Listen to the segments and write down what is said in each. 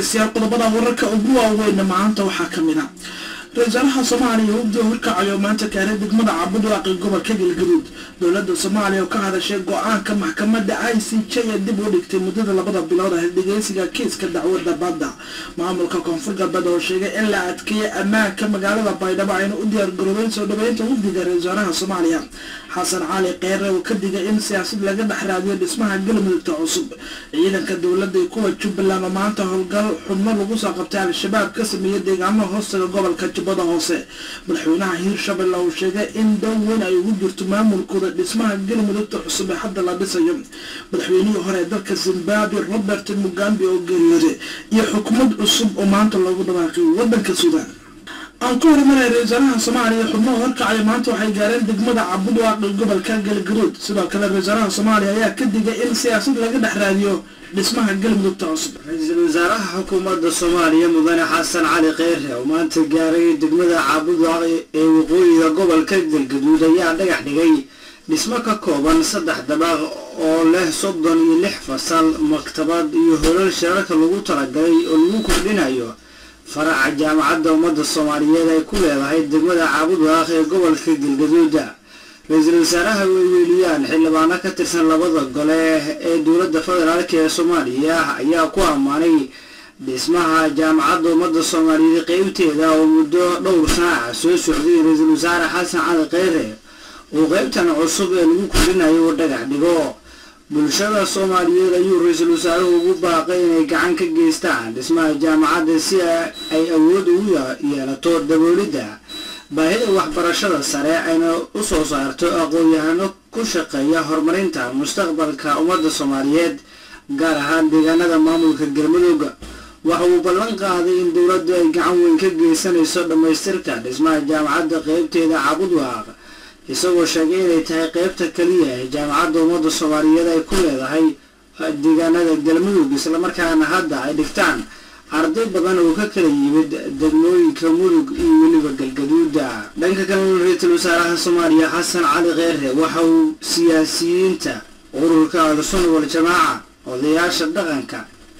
siyaal qodobada wararka ugu waaweyna maanta waxaa kamid a ra-iisaalaha soomaaliya wugdiga horkacayo maanta gaaray degmada cabudwaaqi gobolka galgaduud dowlada soomaaliya oo ka hadashay go-aanka maxkamada i c j ee dib u dhigtay muddada labada bilood ah dhegeysiga kiiska dacwada badda maamulka koonfur galbeed oo sheegay in la adkeeyay ammaanka magaalada baydhabo ayna u diyaar garoobeen soo dhaweynta wugdiga ra-iisaalaha soomaaliya xasan cali kheyre oo ka digay in siyaasad laga dhex raadiyo dhismaha galmudugta cusub ciidanka dowlada iyo kuwa jubbaland oo maanta howlgal xubno lagu soo qabtay al-shabaab ka sameeyay deegaano hoostaga gobolka jubbada hoose madaxweynaha hiirshabelle uu sheegay in dow weyn ay ugu jirto maamulkooda dhismaha galmudugta cusub ee hadda la dhisayo madaxweynihii hore ee dalka zimbabwe robert mugambe oo geeriyooday iyo xukuumad cusub oo maanta loogu dhawaaqay wadanka suudaan aan ku horumaray ra-iisaalaha soomaaliya xubnaha horkacaya maanta waxay gaareen degmada cabudwaaqi gobolka galgaduud sidoo kale ra-iisaalaha soomaaliya ayaa ka digay in siyaasad laga dhex raadiyo dhismaha galmudugta cusub ra-iisul wasaaraha xukuumadda soomaaliya mudane xasan cali kheyre oo maanta gaaray degmada caabudwaaqi ee waqooyiga gobolka galgaduud ayaa dhagax dhigay dhismo ka kooban saddex dabaaq oo leh soddon iyo lix fasal maktabad iyo holal shirarka lagu talagalay oo lagu kordhinayo faraca jaamacadda ummadda soomaaliyeed ay ku leedahay degmada caabudwaaq ee gobolka galgaduuda ra-iisul wasaaraha weyweeliyaan xildhibaano ka tirsan labada gole ee dowladda federaalk ee soomaaliya ayaa ku ammaanay dhismaha jaamacadda ummadda soomaaliyeed qeybteeda oo muddo dhowr sanaca soo socday ra-iisul wasaare xasan cali kheyre uu qeybtan cusub ee lagu kordhinayo uu dhagax dhigo bulshada soomaaliyeed ayuu ra-iisul wasaaruhu ugu baaqay inay gacan ka geystaan dhismaha jaamacadda si ay awood ugu yeelato daboolidda baahida waxbarashada sare ayna u soo saarto aqoon-yahano ku shaqeeya horumarinta mustaqbalka ummadda soomaaliyeed gaar ahaan deegaanada maamulka galmudug waxa uu ballan qaaday in dowladdu ay gacan weyn ka geysanayso dhammaystirka dhismaha jaamacadda qeybteeda cabudwaaq isagoo sheegay inay tahay qeybta keliya ee jaamacadda ummadda soomaaliyeed ay ku leedahay deegaanada galmudug islamarkaana hadda ay dhigtaan arday badan oo ka kala yimid degmooyinka mudug iyo weliba galgaduuda dhanka kalena ra-iisul wasaaraha soomaaliya xasan cali kheyre waxa uu siyaasiyiinta ururka al-sunna wal-jamaaca odayaasha dhaqanka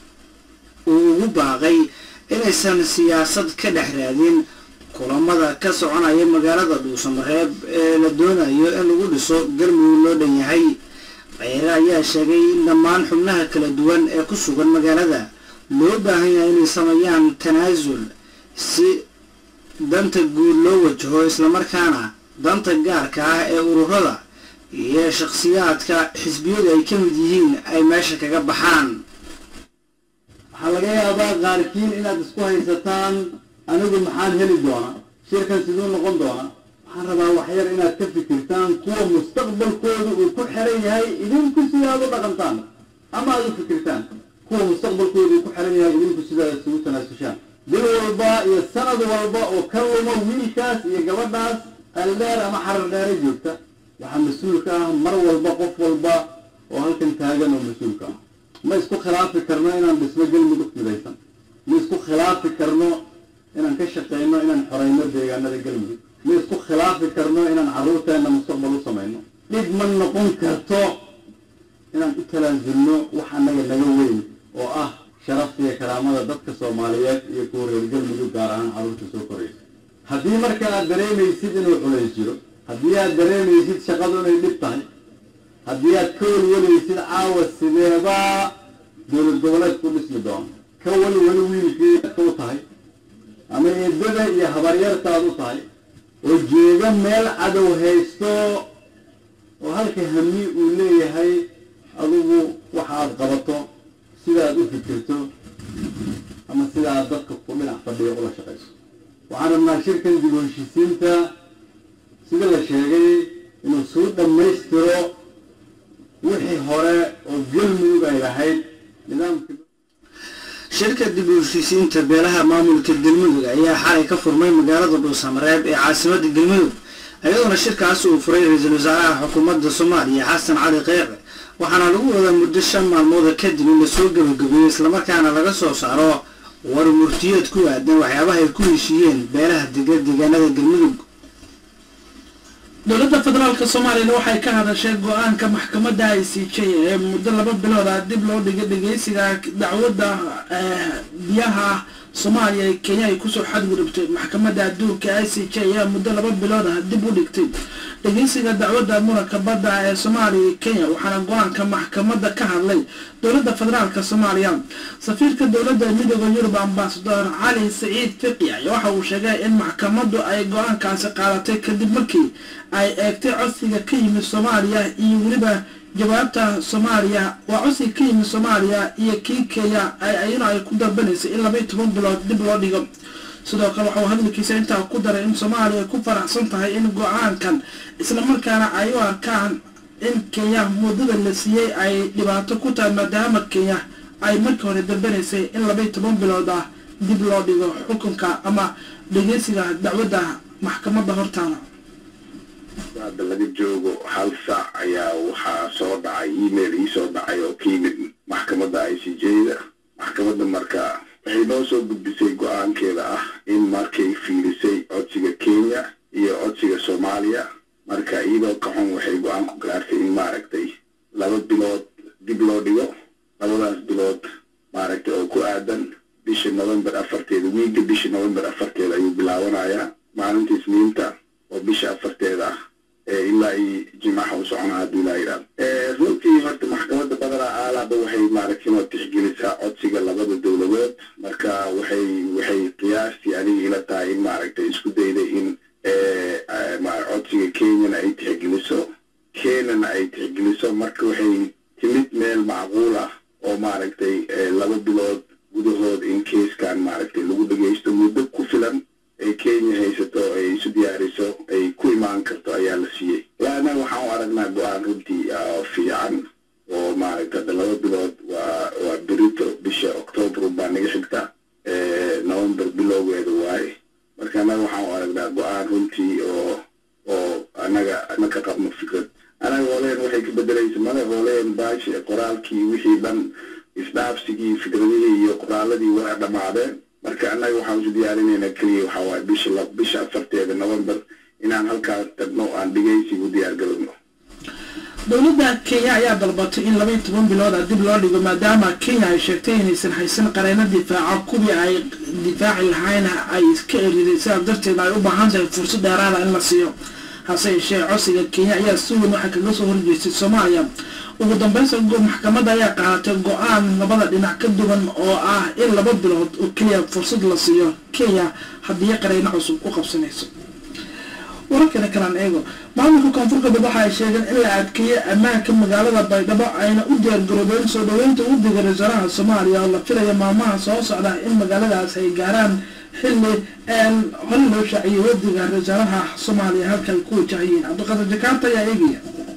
uu ugu baaqay inaysan siyaasad ka dhex raadin kulamada ka soconaya magaalada dhuusamareeb ee la doonayo in lagu dhiso galmudug loo dhan yahay kheyre ayaa sheegay in dhammaan xubnaha kala duwan ee ku sugan magaalada loo baahan yahay inay sameeyaan tanaasul si danta guud loo wajaho islamarkaana danta gaarka ah ee ururada iyo shakhsiyaadka xisbiyadu ay ka mid yihiin ay meesha kaga baxaan waxaa laga yaabaa qaarkiin inaad isku haysataan anigu maxaan heli doonaa shirkan siduu noqon doonaa waxaan rabaa waxyar inaad ka fikirtaan kuwa mustaqbalkooda uu ku xiran yahay idinku sidaad u dhaqantaan ama aad u fikirtaan kuwa mustaqbalkooda uu ku xiran yahay idinku sidaad isugu tanaasushaan bil walba iyo sanad walba oo ka luma wiilkaas iyo gabadhaas qaldheer ama xarar dheere joogta waxaa mas-uulka ah mar walba qof walba oo halkan taagan oo mas-uulka ah ma isku khilaafi karno inaan dhisno galmudug midaysan ma isku khilaafi karno inaan ka shaqeyno inaan xoreyno deegaanada galmudug ma isku khilaafi karno inaan carruurteenna mustaqbal u samayno dhib ma noqon karto inaan u talaasulno wax annaga naga weyn oo ah sharafta iyo karaamada dadka soomaaliyeed iyo kuwa reer galmudug gaar ahaan carruurta soo koraysa haddii marka aad dareemaysid inuu culays jiro haddii aad dareemaysid shaqadu inay dhib tahay haddii aad ka welwalaysid caawa sideebaa dowlad goboleed ku dhismi doono ka welweli wiilkeedka u tahay ama eedada iyo habaryartaad u tahay oo jeega meel cadow haysto oo halka hami uu leeyahay adigu waxa aad qabato sidaaad u fikirto ama sida aad dadka ku dhinac fadhiyo ula shaqayso waxaan rabnaa shirkan dib u heshisiinta sida la sheegay inuu soo dhammaystiro wixii hore oo galmudug ay lahayd nidaamka shirka dib u heshiisiinta beelaha maamulka galmudug ayaa xalay ka furmay magaalada dhuusamareeb ee caasimadda galmudug iyadoona shirkaasi uu furay ra-iisul wasaaraha xukuumadda soomaaliya xasan cali kheyre waxaana lagu wadaa muddo shan maalmooda kadib in lasoo gebagabeeyo islamarkaana laga soo saaro war murtiyeed ku aadan waxyaabaha ay ku heshiiyeen beelaha dega deegaanada galmudug dowladda federaalk soomaaliyana waxay ka hadashay go-aanka maxkamadda i c j ee muddo laba bilooda dib loo dhigay dhegeysiga dacwadda biyaha soomaaliya ee kenya ay kusoo xadgudubtay maxkamadda adduunka i c j ayaa muddo laba bilooda dib u dhigtay dhegeysiga dacwadda muranka badda ee soomaaliya iyo kenya waxaana go-aanka maxkamadda ka hadlay dowladda federaalk soomaaliya safiirka dowladda midooda yurub ambasador cali saciid fiqi ayaa waxa uu sheegay in maxkamaddu ay go-aankaasi qaadatay kadib markii ay eegtay codsiga ka yimid soomaaliya iyo weliba jawaabta soomaaliya waa codsiga ka yimid soomaaliya iyo kii kenya ayana ay ku dalbanaysay in labaiyo toban bilood dib loo dhigo sidoo kale waxauu hadalkiisa intaa ku daray in soomaaliya ku faraxsan tahay in go-aankan islamarkaana ay u arkaan in kenya muddada la siiyey ay dhibaato ku tahay maadaama kenya ay markii hore dalbanaysay in labaiyo toban bilood ah dib loo dhigo xukunka ama dhegeysiga dacwadda maxkamadda hortaala hadda laga joogo hal saac ayaa waxaa soo dhacay email iisoo dhacay oo ka yimid maxkamadda i c j-da maxkamadda marka waxay noo soo gudbisay go-aankeeda ah in markay fiilisay codsiga kenya iyo codsiga soomaaliya marka iyadoo ka xun waxay go-aan ku gaartay in maaragtay laba bilood dib loo dhigo labadaas bilood maaragtay oo ku aadan bisha november afarteeda wiigga bisha november afarteeda ayuu bilaabanayaa maalinta isniinta oo bisha afarteeda ah ilaa iyo jimaxa u socona hadduu ilaa yidhaahdo runtii horta maxkamadda badana aalaaba waxay maaragtay inoo tixgelisaa codsiga labada dowladood marka waxay waxay qiyaastii aniga ila tahay in maaragtay isku dayday in codsiga kenyana ay tixgeliso kenyana ay tixgeliso marka waxay timid meel macquul ah oo maaragtay laba bilood gudahood in keiskan maaragtay lagu dhagaysto muddo ku filan ay kenya haysato ay isu diyaariso ay ku imaan karto ayaa la siiyey laana waxaan u aragnaa go-aan runtii fiican oo maaragta hadda laba bilood waa waa berito bisha octoobar baa naga xigta november bilowgeeda waaye marka annaga waxaan u aragnaa go-aan runtii oo oo annaga ma ka qabno fikrad anaga hooleen waxay ka bedelaysa mada hooleen baashi qoraalkii wixii dhan isdhaafsigii fikradihii iyo qoraaladii waa dhammaadeen marka annaga waxaan isu diyaarinaynaa keliya waxaa waaye bisha bisha afarteeda november inaan halkaas tagno aan dhegaysigu diyaar galowno dowladda kenya ayaa dalbatay in labaiyo toban bilooda dib loo dhigo maadaama kenya ay sheegtay inaysan haysan qareeno difaaca kuwii ay difaaci lahayn ay iska eriday sidaas darteed ay u baahan tahay fursad dheeraada in la siiyo hase yeeshee codsiga kenya ayaa si weyn waxay kaga soo horjeestay soomaaliya ugu dambeynsa maxkamadda ayaa qaadatay go-aan labada dhinac ka duwan oo ah in laba bilood oo keliya fursad la siiyo kenya haddii qareyno cusub ku qabsanayso wararkana kalaan eego maamulka koonfur galbeed waxa ay sheegeen in la adkeeyey ammaanka magaalada baydhabo ayna u diyaargaroobeen soo dhaweynta udiga ra-iisaalaha soomaaliya oo la filaya maalmaha soo socda in magaaladaas ay gaaraan xilli hore loo shaaciyey wadiga ra-iisaalaha soomaaliya halka ay ku wajahayeen cabdiqadir jakaarta ayaa eegaya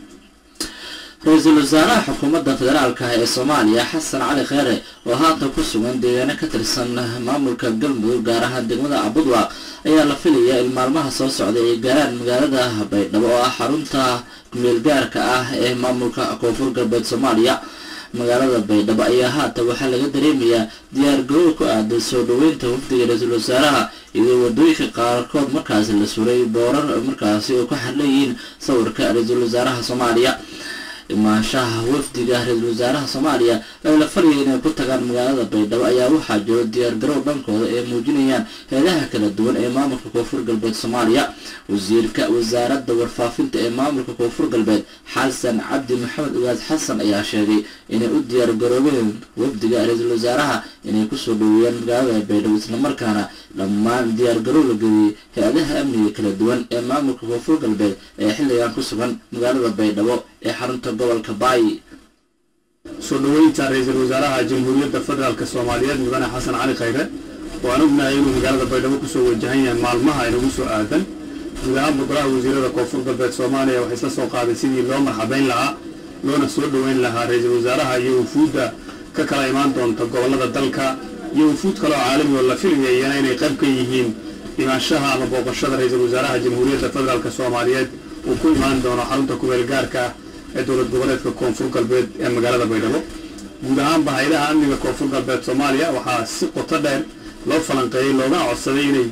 ra-iisul wasaaraha xukuumadda federaalka ee soomaaliya xasan cali kheere oo haatan ku sugan deegaano ka tirsan maamulka galmudug gaar ahaan degmada abudwaq ayaa la filayaa in maalmaha soo socda ay gaaraan magaalada baydhabo oo ah xarunta kumeelgaarka ah ee maamulka koonfur galbeed soomaaliya magaalada baydhabo ayaa haatan waxaa laga dareemayaa diyaar garoow ku aadan soo dhaweynta wafdiga ra-iisul wasaaraha iyadoo wadooyinka qaarkood markaasi la suray boorar markaasi oo ku xadleeyihiin sawirka ra-iisul wasaaraha soomaaliya imaanshaha wafdiga ra-iisul wasaaraha soomaaliya ee la fariyay inay ku tagaan magaalada baydhabo ayaa waxaa jiro diyaargarow dhankooda ee muujinayaan heedaha kala duwan ee maamulka koonfur galbeed soomaaliya wasiirka wasaaradda warfaafinta ee maamulka koonfur galbeed xasan cabdi maxamed ugaas xasan ayaa sheegay inay u diyaargaroobeen wafdiga ra-iisul wasaaraha inay kusoo dhaweeyaan magaalada baydhabo islamarkaana dhammaan diyaargarow la geliyey hay-adaha amniga kala duwan ee maamulka koonfur galbeed ee xilligan ku sugan magaalada baydhabo ee xarunta gobolka baay soo dhaweynta ra-iisul wasaaraha jamhuuriyadda federaalk soomaaliyeed mudane xasan cali khayre oo aan ognahay inuu magaalada baydhabo kusoo wajahan yahay maalmaha inagu soo aadan guud ahaan golaha wasiirada koonfur galbeed soomaaliya waxay isla soo qaadeen sidii loo marxabayn lahaa loona soo dhaweyn lahaa ra-iisul wasaaraha iyo wufuudda ka kala imaan doonta gobollada dalka iyo wufuud kale oo caalami oo la filayayana inay qayb ka yihiin imaanshaha ama booqashada ra-iisul wasaaraha jamhuuriyadda federaalk soomaaliyeed uu ku imaan doono xarunta kumeel gaarka ah ee dowlad goboleedka koonfur galbeed ee magaalada baydhabo guud ahaanba hay-adaha amniga koonfur galbeed soomaaliya waxaa si qoto dheer loo falanqeeyey loogana codsaday inay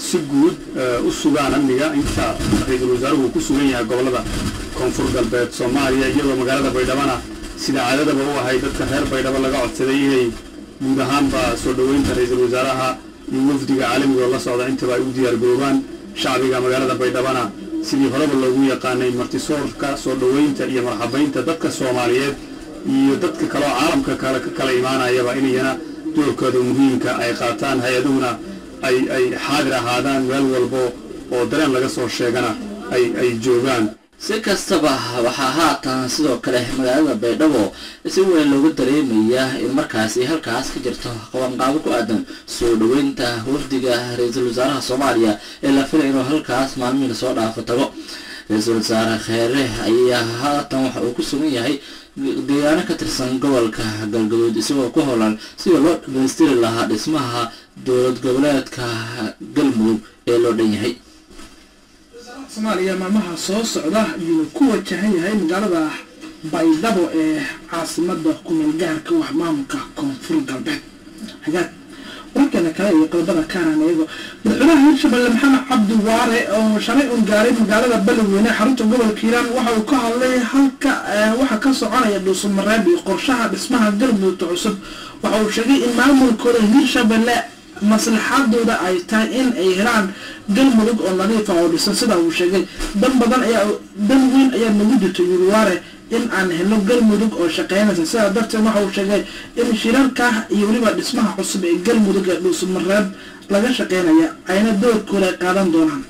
si guud u sugaan amniga inta ra-iisul wasaaruhu ku sugan yahay gobollada koonfur galbeed soomaaliya iyadoo magaalada baydhabana sida caadadaba u ahay dadka reer baydhabo laga codsaday inay guud ahaanba soo dhoweynta ra-iisul wasaaraha iyo wafdiga caalamiga oo la socda intaba ay u diyaargaroobaan shacbiga magaalada baydhabana sidii horeba loogu yaqaanay martisoorka soo dhoweynta iyo marxabaynta dadka soomaaliyeed iyo dadka kaleo caalamka kale ka kala imaanayaba inayana doorkooda muhiimka ay qaataan hay-aduhuna ay ay xaadir ahaadaan meel walbo oo dareen laga soo sheegana ay ay joogaan si kastaba waxaa haatan sidoo kale magaalada baydhabo si weyn loogu dareemayaa in markaasi halkaas ka jirto qabanqaabo ku aadan soo dhoweynta wafdiga ra-iisul wasaaraha soomaaliya ee la filay inuu halkaas maalmihii lasoo dhaafo tago ra-iisul wasaare kheere ayaa haatan waxa uu ku sugan yahay deegaano ka tirsan gobolka galgaduud isagoo ku howlan sida loo dhamaystiri lahaa dhismaha dowlad goboleedka galmudug ee loo dhan yahay soomaaliya maalmaha soo socda ayuu ku wajahan yahay magaalada baydhabo ee caasimada kumeel gaarka wax maamulka koonfur galbeed hagaag wararkeena kale iyo qodobada kaanaan eego madaxweynaha hirshabelle maxamed cabdi waare oo shalay un gaaray magaalada beledweyne xarunta gobolka hiiraan waxa uu ka hadlay halka waxa ka soconaya dhuusamareeb iyo qorshaha dhismaha galmudugta cusub waxa uu sheegay in maamulkooda hirshabelle maslaxadooda ay tahay in ay helaan galmudug oo nadiifa oo dhisan sida uu sheegay dan badan ayaa dan weyn ayaa nagu jirto yuruwaare in aan helno galmudug oo shaqeynaysa sidaa darteed waxa uu sheegay in shirarka iyo weliba dhismaha cusub ee galmudug ee dhuusamareeb laga shaqeynaya ayna doorkooda ay qaadan doonaan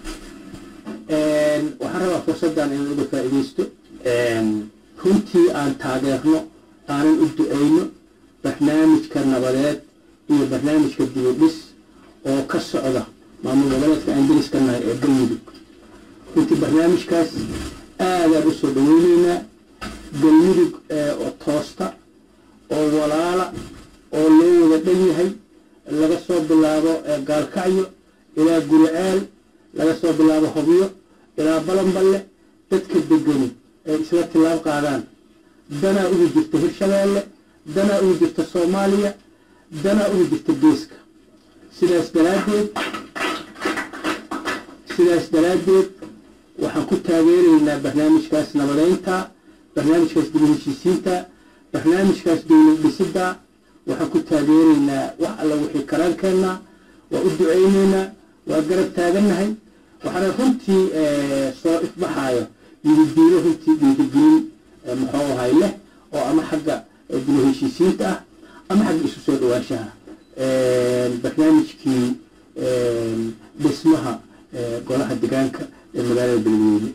waxaan rabaa fursaddan inaan uga faa'iidaysto runtii aan taageerno aanan u duceyno barnaamijka nabadeed iyo barnaamijka dibudhis oo ka socda maamul goboleedka aan deriska nahay ee galmudug runtii barnaamijkaas aadaan usoo dhaweyneynaa galmudug oo toosta oo walaala oo loo wada dhan yahay laga soo bilaabo gaalkacyo ilaa guriceel laga soo bilaabo hobyo ilaa balanballe dadka degani ay isla tilaab qaadaan danaa ugu jirta hirshabeelle danaa ugu jirta soomaaliya danaa ugu jirta geeska sidaas daraaddeed sidaas daraaddeed waxaan ku taageeraynaa barnaamijkaas nabadeynta barnaamijkaas dib heshiisiinta barnaamijkaas dowlad dhisidda waxaan ku taageeraynaa wax alla wixii karaankeenna waa u duceyneynaa waa garab taagannahay waxaana runtii soo ifbaxaayo yididiilo runtii dhiirigelin muxuu ahay leh oo ama xagga dib heshiisiinta ah ama xagga isu soo dhawaanshaha barnaamijkii dhismaha golaha degaanka ee magaalada beledweyne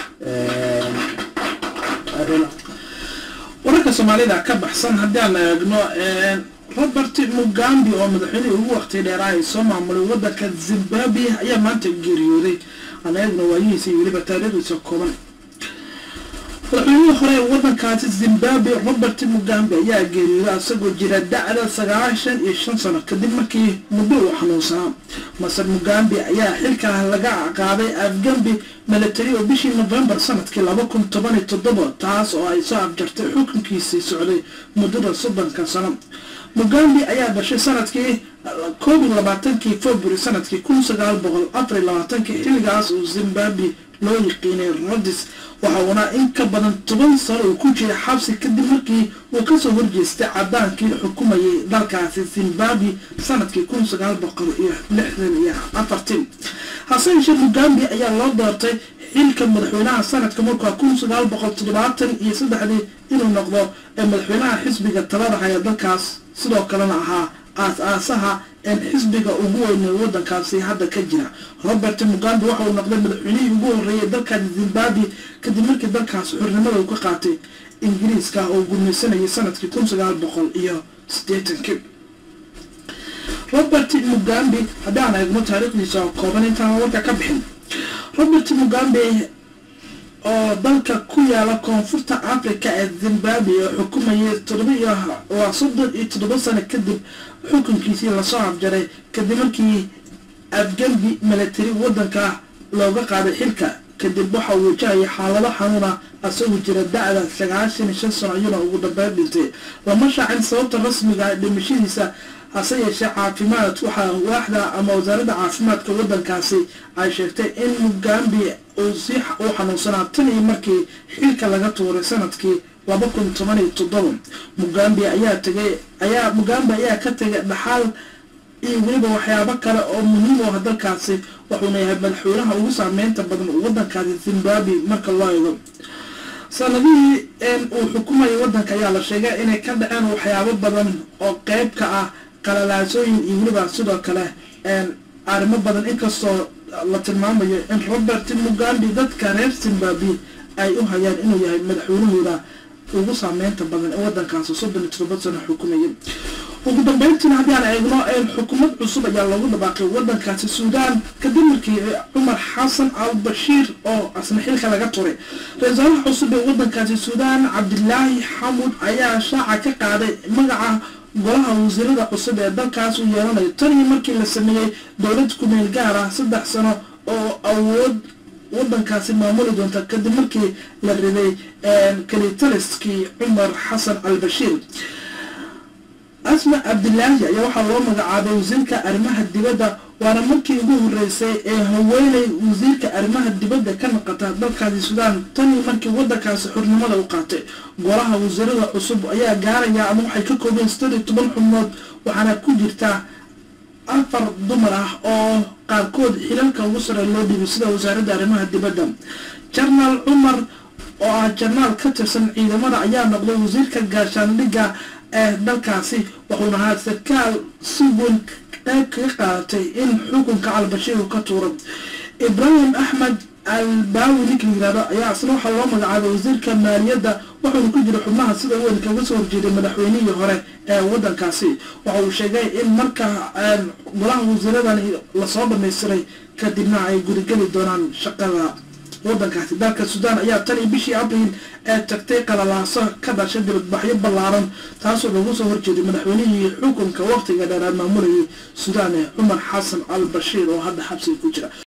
wararka soomaalida ka baxsan haddii aan eegno robert mugambi oo madaxweynihii ugu waqti dheeraa ay soo maamulay wadanka zimbabwe ayaa maanta geeriyooday aan eegno waayihiisa iyo weliba taariikhdiisa kooban madaxweynihii hore ee wadankaasi zimbabwe robert mugambe ayaa geeriyooday isagoo jira da-da sagaashan iyo shan sano kadib markii muddo uu xanuunsanaa masar mugambe ayaa xilka laga qaaday afgambi milatary oo bishii novembar sanadkii laba kun toban iyo toddoba taas oo ay soo afjartay xukunkiisii socday muddada soddonka sano mugambi ayaa dhashay sanadkii koob iyo labaatankii february sanadkii kun sagaal boqol afar iyo labaatankii xilligaas uu zimbabwe loo yiqiinay rodis waxa uuna in ka badan toban sano uu ku jiray xabsi kadib markii uu kasoo horjeestay cadaankii xukumayay dalkaasi zimbabwe sanadkii kun sagaal boqol iyo lixdan iyo afartii hase yeeshee mugambi ayaa loo doortay xilka madaxweynaha sanadka markaa kun sagaal boqol toddobaatan iyo saddexdii inuu noqdo ee madaxweynaha xisbiga talada haya dalkaas sidoo kalena ahaa aas-aasaha een xisbiga ugu weynay wadankaasi hadda ka jira robert mugambe waxa uu noqday madaxweynihii ugu horreeyay dalkaasi zimbabwe kadib markii dalkaas xornimada uu ka qaatay ingiriiska oo gurmaysanayay sanadkii kun sagaal boqol iyo siddeetankii robert mugambe haddaan eegno taariikhdiisa oo kooban intaan warka ka bixin robert mugambe oo dalka ku yaala koonfurta africa ee zimbabwe oo xukumayay toddoba iyo waa soddon iyo toddoba sano kadib xukunkiisii lasoo afjaray kadib markii afgambi milatary wadanka looga qaaday xilka kadib waxa uu wajahaya xaalado xanuuna asagoo jira da-da sagaashan iyo shan sano iyuna ugu dambeyn dhintay lama shaacin sababta rasmiga dhimashadiisa hase yeeshee caafimaad waxaa waaxda ama wasaaradda caafimaadka waddankaasi ay sheegtay in mugambi uu si uu xanuunsanaa tan iyo markii xilka laga tuuray sanadkii laba kun toban iyo toddoba mugambi ayaa tegay ayaa mugambi ayaa ka tegay dhaxal iyo weliba waxyaabo kale oo muhiim u ah dalkaasi wuxuuna yahay madaxweynaha ugu saameynta badan waddankaasi zimbabwe marka loo eego sanadihii uu xukumayay waddanka ayaa la sheegay inay ka dhaceen waxyaabo badan oo qeyb ka ah qalalaasooyin iyo weliba sidoo kale arrimo badan inkastoo la tilmaamayo in robert mugambi dadka reer zimbabwe ay u hayaan inuu yahay madaxweynahooda ugu saameynta badan ee waddankaasi soddon iyo todoba sano xukumayay ugu dambeyntiina haddii aan eegno xukuumad cusub ayaa loogu dhabaaqay waddankaasi suudaan kadib markii cumar xasan al bashiir oo asna xilka laga turay ra-isul wasaaraha cusub ee waddankaasi suudaan cabdilaahi xamud ayaa shaaca ka qaaday magaca golaha wasiirada cusub ee dalkaas uu yeelanayo tan iyo markii la sameeyey dowlad kumeel gaar ah saddex sano oo awood waddankaasi maamuli doonta kadib markii la riday kalitaliskii cumar xasan al bashiir asma cabdilaahi ayaa waxaa loo magacaabay wasiirka arrimaha dibadda waana markii ugu horeysay ee haweeney wasiirka arrimaha dibadda ka naqata dalkaasi suudaan tanii markii waddankaasi xurnimada u qaatay golaha wasiirada cusub ayaa gaaraya ama waxay ka koobeen sideed iyo toban xubnood waxaana ku jirta afar dumar ah oo qaarkood xilalka ugu sare loo dhibay sida wasaaradda arrimaha dibadda jarnaal cumar oo ah jarnaal ka tirsan ciidamada ayaa noqday wasiirka gaashaandhigga ee dalkaasi wuxuuna ahaa sarkaal si weyn qayb kaga qaadatay in xukunka albashiir uu ka tuuro ibraahim axmed albaawi ninka yirahdo ayaa isna waxaa loo magacaabay wasiirka maaliyadda wuxuuna ku jira xubnaha sida weyn kaga soo horjeeday madaxweynihii hore ee waddankaasi waxa uu sheegay in marka golaha wasiiradan lasoo dhamaystiray kadibna ay gurigeli doonaan shaqada waddankaasi dalka suudaan ayaa tan iyo bishii abriil ee tagtay qalalaaso ka dhashay dibadbaxyo ballaaran taasoo lagu soo horjeeday madaxweynihii xukunka waqtiga dheeraad maamulayay suudaan ee cumar xasan al bashiir oo hadda xabsiga ku jira